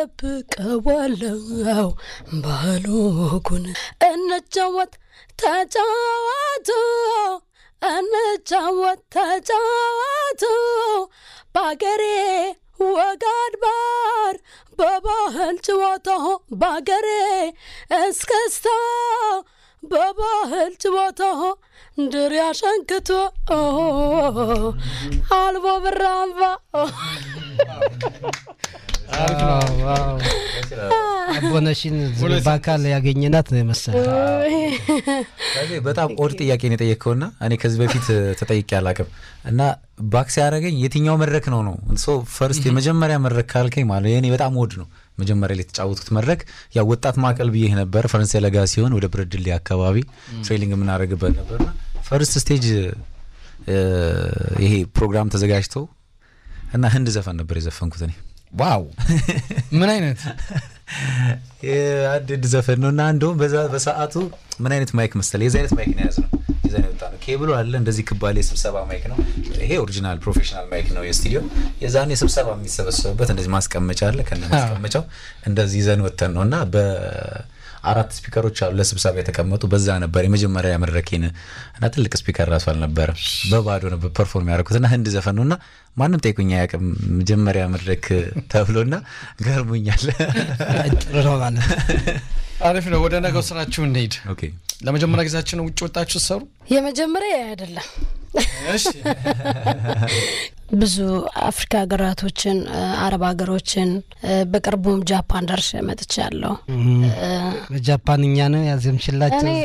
እጠብቀዋለሁ ባሎጉን እንጫወት ተጫዋቱ እንጫወት ተጫዋቱ በአገሬ ወግ አድባር በባህል ጨዋታ በአገሬ እስክስታ በባህል ጨዋታ ድር ያሸንክቶ አልቦ ብራምባ አቦነሽን በአካል ያገኘናት ነው የመሰለ ስለዚህ በጣም ኦድ ጥያቄ ነው የጠየቅከውና እኔ ከዚህ በፊት ተጠይቄ አላቅም እና ባክስ ያደረገኝ የትኛው መድረክ ነው ነው ሶ ፈርስት የመጀመሪያ መድረክ ካልከኝ ማለት የኔ በጣም ኦድ ነው መጀመሪያ ላይ የተጫወትኩት መድረክ ያው ወጣት ማዕከል ብዬ ነበር ፈረንሳይ ለጋ ሲሆን ወደ ብረድሌ አካባቢ ትሬኒንግ የምናደርግበት ነበርና ፈርስት ስቴጅ ይሄ ፕሮግራም ተዘጋጅተው እና ህንድ ዘፈን ነበር የዘፈንኩት እኔ ዋው ምን አይነት አንድ ህንድ ዘፈን ነው እና እንደውም በዛ በሰዓቱ ምን አይነት ማይክ መሰለ የዚ አይነት ማይክ ነው የያዝ ነው የዚ አይነት ወጣ ነው ኬብሎ አለ እንደዚህ ክባሌ የስብሰባ ማይክ ነው ይሄ ኦሪጂናል ፕሮፌሽናል ማይክ ነው የስቱዲዮ የዛኔ ስብሰባ የሚሰበሰቡበት እንደዚህ ማስቀመጫ አለ ከነ ማስቀመጫው እንደዚህ ይዘን ወተን ነው እና በአራት ስፒከሮች አሉ ለስብሰባ የተቀመጡ በዛ ነበር የመጀመሪያ መድረኬን እና ትልቅ ስፒከር ራሱ አልነበረ በባዶ ነበር ፐርፎርም ያደረኩት እና ህንድ ዘፈን ነው እና ማንም ጠይቁኝ አያውቅም መጀመሪያ መድረክ ተብሎና ገርሞኛል ጥሩ ነው ማለት አሪፍ ነው ወደ ነገው ስራችሁ እንሄድ ኦኬ ለመጀመሪያ ጊዜያችን ነው ውጭ ወጣችሁ ሰሩ የመጀመሪያ አይደለም ብዙ አፍሪካ ሀገራቶችን አረብ ሀገሮችን በቅርቡም ጃፓን ደርሼ መጥቻለሁ በጃፓንኛ ነው ያዘምሽላቸው እኔ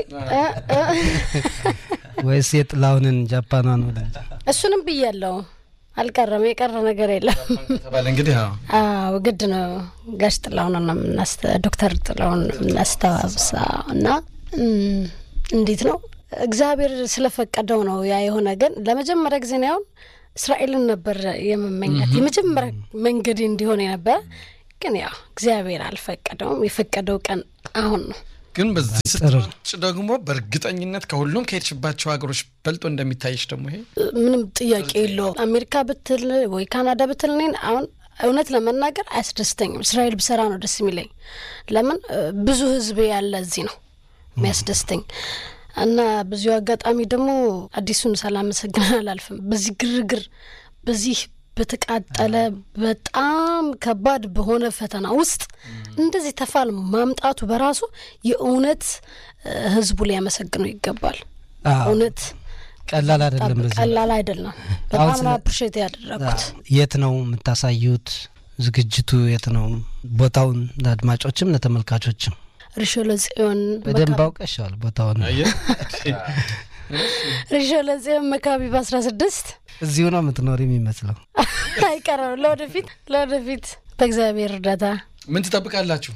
ወይስ የጥላሁንን ጃፓኗን ወደ እሱንም ብያለሁ አልቀረም የቀረ ነገር የለም ተባለ እንግዲህ አዎ አዎ ግድ ነው ጋሽ ጥላሁን ነው የምናስተ ዶክተር ጥላሁን የምናስተዋብሳ እና እም፣ እንዴት ነው እግዚአብሔር ስለፈቀደው ነው ያ የሆነ ግን ለመጀመሪያ ጊዜ ነው ያሁን እስራኤልን ነበር የመመኘት የመጀመሪያ መንገድ እንዲሆን የነበረ ግን ያው እግዚአብሔር አልፈቀደውም የፈቀደው ቀን አሁን ነው ግን በዚህ ስትወጭ ደግሞ በእርግጠኝነት ከሁሉም ከሄድሽባቸው ሀገሮች በልጦ እንደሚታይሽ ደግሞ ይሄ ምንም ጥያቄ የለው አሜሪካ ብትል ወይ ካናዳ ብትል እኔን አሁን እውነት ለመናገር አያስደስተኝም እስራኤል ብሰራ ነው ደስ የሚለኝ ለምን እ፣ ብዙ ህዝብ ያለ እዚህ ነው የሚያስደስተኝ እና በዚሁ አጋጣሚ ደግሞ አዲሱን ሳላመሰግን አላልፍም በዚህ ግርግር በዚህ በተቃጠለ በጣም ከባድ በሆነ ፈተና ውስጥ እንደዚህ ተፋል ማምጣቱ በራሱ የእውነት እ፣ ህዝቡ ሊያመሰግነው ይገባል አዎ። እውነት ቀላል አይደለም በዚህ ቀላል አይደለም በጣም ስለ- ነው አፕሪሼት ያደረጉት የት ነው የምታሳዩት ዝግጅቱ የት ነው ቦታውን ለአድማጮችም ለተመልካቾችም ሪሾለ ጽዮን በደንብ አውቀሻል ቦታውን አየህ ሪሾለ ጽዮን መካቢ በአስራ ስድስት እዚሁ ነው የምትኖር የሚመስለው አይቀርም ለወደፊት ለወደፊት በእግዚአብሔር እርዳታ ምን ትጠብቃላችሁ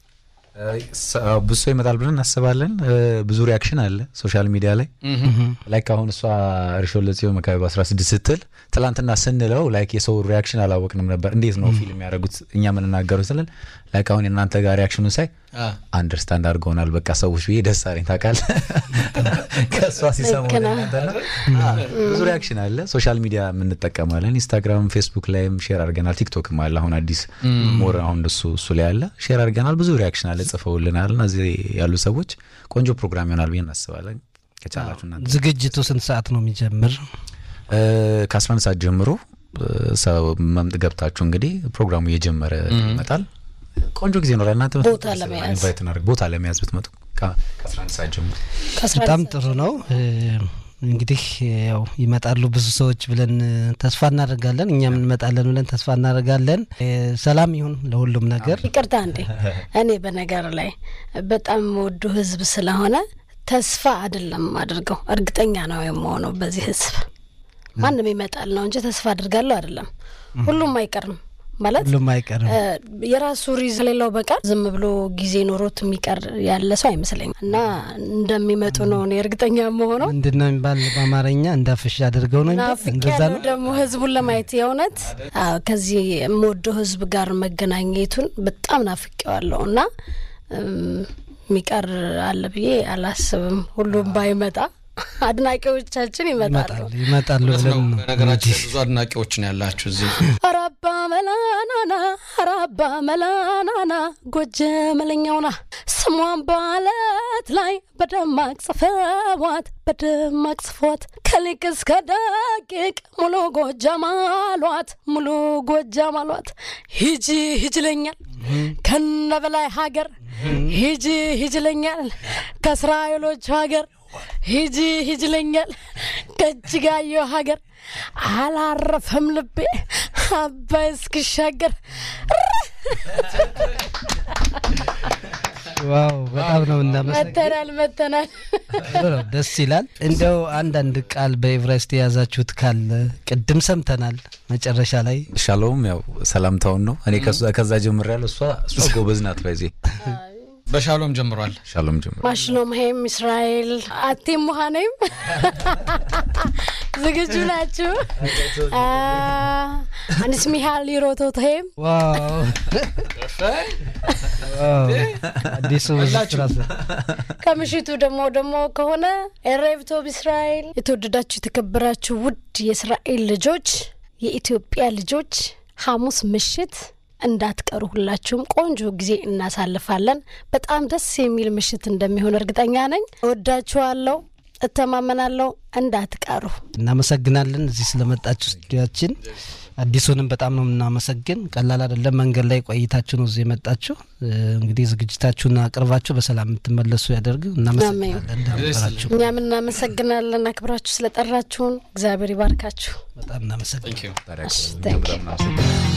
ብዙ ሰው ይመጣል ብለን እናስባለን እ፣ ብዙ ሪያክሽን አለ ሶሻል ሚዲያ ላይ ላይክ አሁን እሷ ሪሾን ለጽዮን መካቢ በ16 ስትል ትላንትና ስንለው ላይክ የሰው ሪያክሽን አላወቅንም ነበር እንዴት ነው ፊልም ያደረጉት እኛ የምንናገረው ስለን ላይክ አሁን የእናንተ ጋር ሪያክሽኑን ሳይ አንደርስታንድ አድርገውናል በቃ ሰዎች ብዬ ደስ አለኝ ታውቃለህ ከእሷ ሲሰሙ ልክ ነህ። ብዙ ሪያክሽን አለ ሶሻል ሚዲያ የምንጠቀማለን ኢንስታግራም ፌስቡክ ላይም ሼር አድርገናል ቲክቶክም አለ አሁን አዲስ ሞር አሁን እሱ እሱ ላይ አለ ሼር አድርገናል ብዙ ሪያክሽን አለ ጽፈውልናል እና እዚህ ያሉ ሰዎች ቆንጆ ፕሮግራም ይሆናል ብዬ እናስባለን ከቻላችሁ እናንተ ዝግጅቱ ስንት ሰዓት ነው የሚጀምር ከ11 ሰዓት ጀምሮ እ፣ ሰው መምጥ ገብታችሁ እንግዲህ ፕሮግራሙ እየጀመረ ይመጣል ቆንጆ ጊዜ ይኖራል እናንተ ቦታ ለመያዝ። ኢንቫይት እናድርግ ቦታ ለመያዝ ብትመጡ ከ- ከ11 ሰዓት ጀምሮ ከአስራ በጣም አንድ ጥሩ ነው እ፣ እንግዲህ ያው ይመጣሉ ብዙ ሰዎች ብለን እ፣ ተስፋ እናደርጋለን እኛም እንመጣለን ብለን ተስፋ እናደርጋለን እ፣ ሰላም ይሁን ለሁሉም ነገር ይቅርታ እንዴ እኔ በነገር ላይ በጣም ወዱ ህዝብ ስለሆነ ተስፋ አይደለም አድርገው እርግጠኛ ነው የምሆነው በዚህ ህዝብ ማንም ይመጣል ነው እንጂ ተስፋ አድርጋለሁ አይደለም ሁሉም አይቀርም ማለት ሁሉም አይቀርም እ፣ የራሱ ሪዝ ሌላው በቀር ዝም ብሎ ጊዜ ኖሮት የሚቀር ያለ ሰው አይመስለኝም እና እንደሚመጡ ነው እኔ እርግጠኛ መሆነው ምንድን ነው የሚባል በአማርኛ እንዳፍሽ አድርገው ነው የሚባል ናፍቅ እንደዛ ያለው ነው ደግሞ ህዝቡን ለማየት የእውነት አዎ፣ ከዚህ የምወደው ህዝብ ጋር መገናኘቱን በጣም ናፍቄዋለሁ እና እም፣ የሚቀር አለ ብዬ አላስብም። ሁሉም ባይመጣ አድናቂዎቻችን ይመጣሉ። ይመጣሉ ይመጣሉ እውነት ነው ብለን ነው በነገራችን ላይ ብዙ አድናቂዎች ነው ያላችሁ እዚህ ኧረ አባ መላናና ራባ መላናና ጎጀ መለኛውና ስሟን ባለት ላይ በደማቅ ጽፈዋት በደማቅ ጽፈዋት ከሊቅ እስከ ደቂቅ ሙሉ ጎጃም አሏት ሙሉ ጎጃም አሏት ሂጂ ሂጅ ለኛል ከነ በላይ ሀገር ሂጂ ሂጅ ለኛል ከእስራኤሎች ሀገር ሂጂ ሂጅ ለኛል ከእጅጋየሁ ሀገር አላረፈም ልቤ አባይ እስክሻገር ዋው በጣም ነው እናመሰግን መተናል መተናል ደስ ይላል። እንደው አንዳንድ ቃል በኤቨሬስት የያዛችሁት ካለ ቅድም ሰምተናል መጨረሻ ላይ ሻሎም ያው ሰላምታውን ነው እኔ ከዛ- ከዛ ጀምሬያለሁ። እሷ እሷ ጎበዝ ናት። በዚህ በሻሎም ጀምሯል። ሻሎም ጀምር ማሽሎም ሄም እስራኤል አቴም ሙሃኔም ዝግጁ ናችሁ? አ፣ አንስ ሚሃል ይሮቶት ሄም ዋው ዋው አዲሱ ስራ ከምሽቱ ደግሞ ደግሞ ከሆነ ኤሬብቶብ እስራኤል የተወደዳችሁ የተከበራችሁ ውድ የእስራኤል ልጆች የኢትዮጵያ ልጆች ሐሙስ ምሽት እንዳትቀሩ ሁላችሁም ቆንጆ ጊዜ እናሳልፋለን። በጣም ደስ የሚል ምሽት እንደሚሆን እርግጠኛ ነኝ። እወዳችኋለሁ፣ እተማመናለሁ። እንዳትቀሩ። እናመሰግናለን እዚህ ስለመጣችሁ ስቱዲያችን። አዲሱንም በጣም ነው የምናመሰግን። ቀላል አይደለም፣ መንገድ ላይ ቆይታችሁ ነው እዚህ የመጣችሁ። እ፣ እንግዲህ ዝግጅታችሁን አቅርባችሁ በሰላም የምትመለሱ ያደርግ። እናመሰግናለን እንዳመራችሁ እኛም እናመሰግናለን አክብራችሁ ስለጠራችሁን። እግዚአብሔር ይባርካችሁ። በጣም እናመሰግናለን። Thank you. ታዲያ እሺ፣ እኛም በጣም እናመሰግናለን።